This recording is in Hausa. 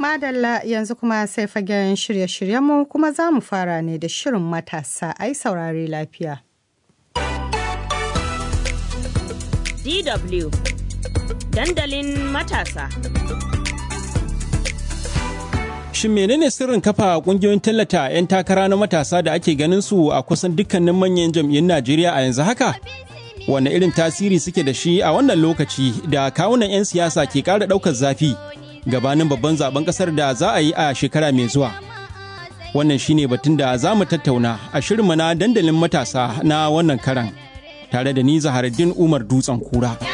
madalla yanzu kuma sai fagen shirye-shiryenmu kuma za mu fara ne da shirin matasa ai saurare lafiya. DW dandalin matasa. Shin menene sirrin kafa kungiyoyin tallata 'yan takara na matasa da ake ganin su a kusan dukkanin manyan jam'iyyun Najeriya a yanzu haka? Wane irin tasiri suke da shi a wannan lokaci da kawunan 'yan siyasa ke ƙara ɗaukar zafi gabanin babban zaben ƙasar da za a yi a shekara mai zuwa? Wannan shine batun da za mu tattauna a shirinmu na dandalin matasa na wannan karan tare da ni Zaharaddin Umar Dutsen Kura.